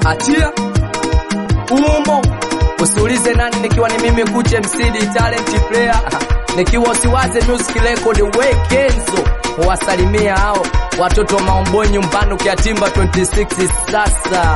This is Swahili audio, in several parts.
achia umo usiulize nani nikiwa ni mimi kuche msidi talent player nikiwa usiwaze music record we kenzo wasalimia hao watoto wa maomboi nyumbani ukiatimba 26 sasa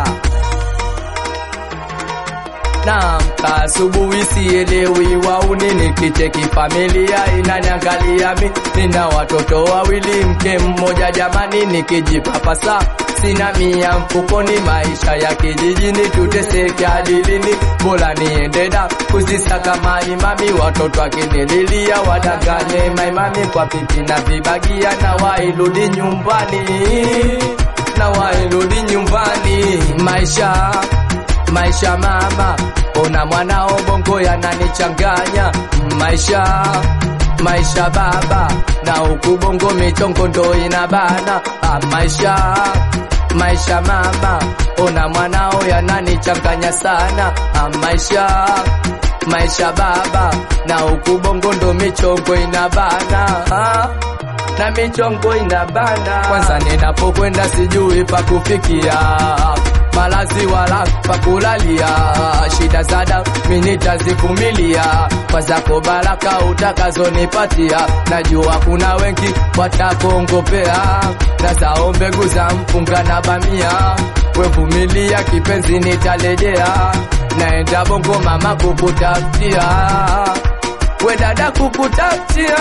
Naamka asubuhi sielewi wauni nikicheki familia inaniangalia mi nina watoto wawili mke mmoja jamani nikijipapasa sina mia mfukoni maisha ya kijijini tuteseke adilini bora niende da kuzisaka maimami watoto akinililia wadanganye maimami kwa pipi na vibagia na wairudi nyumbani na wairudi nyumbani maisha maisha mama, ona mwanao bongo yananichanganya maisha maisha baba, na huku bongo michongo ndo inabana ah, maisha maisha mama, ona mwanao yananichanganya sana ah, maisha maisha baba, na huku bongo ndo michongo inabana ah na michongo inabana. Kwanza ninapokwenda sijui pa kufikia malazi wala pa kulalia, shida zada mimi nitazivumilia, kwa zako baraka utakazonipatia, najua kuna wengi watakuongopea, na zao mbegu za mpunga na bamia, wevumilia kipenzi, nitarejea naenda bongo mama kukutafutia, we dada kukutafutia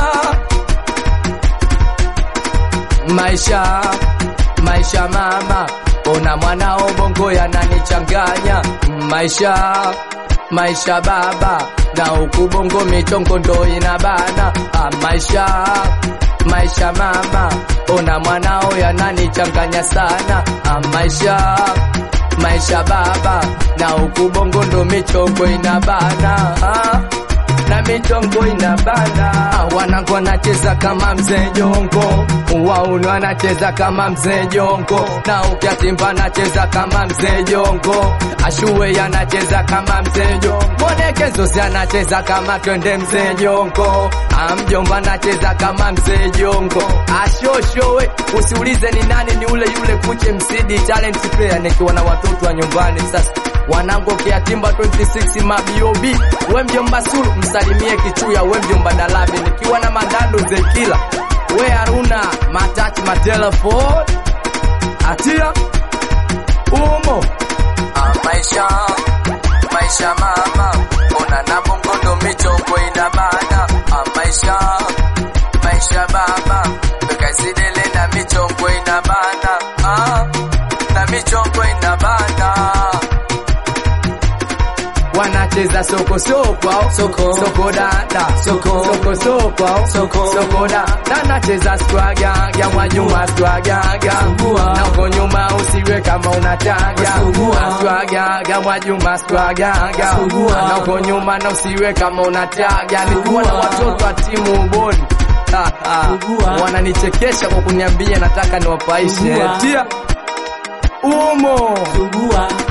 maisha maisha mama, ona mwanao bongo yananichanganya maisha maisha baba, na huku bongo michongo ndo inabana ah, maisha maisha mama, ona mwanao yananichanganya sana ah, maisha maisha baba, na huku bongo ndo michongo inabana ah na michongo inabana. Wanangu wanacheza kama mzee Jongo, wauni wanacheza kama mzee Jongo, na ukiatimba anacheza kama mzee Jongo, Ashuwe yanacheza kama mzee Jongo, Monekezosi anacheza kama twende mzee Jongo, Amjomba anacheza kama mzee Jongo, Ashoshowe usiulize ni nani, ni ule yule kuche msidi talent player, nikiwa na watoto wa nyumbani sasa wanangu kiatimba 26 mabiobi we mjomba Sulu msalimie kichuya we mjomba Dalabi nikiwa na mandando Zekila we Haruna matachi matelefon atia umo ah, maisha maisha mama ona na bongo ndo michongo inabana ah, maisha maisha baba bekazidele na michongo inabana ah, na michongo inabana wanacheza soko soko au Soko. soko dada Soko. soko soko au Soko. soko dada nacheza swaga ya mwajuma swaga ga Sugua. na uko nyuma usiwe kama unataga Sugua. swaga ya mwajuma swaga ga Sugua. na uko nyuma na usiwe kama unataga nilikuwa na Sugua. watoto wa timu uboni Ha, ha. Sugua. wananichekesha kwa kuniambia nataka niwapaishe Sugua. tia umo Sugua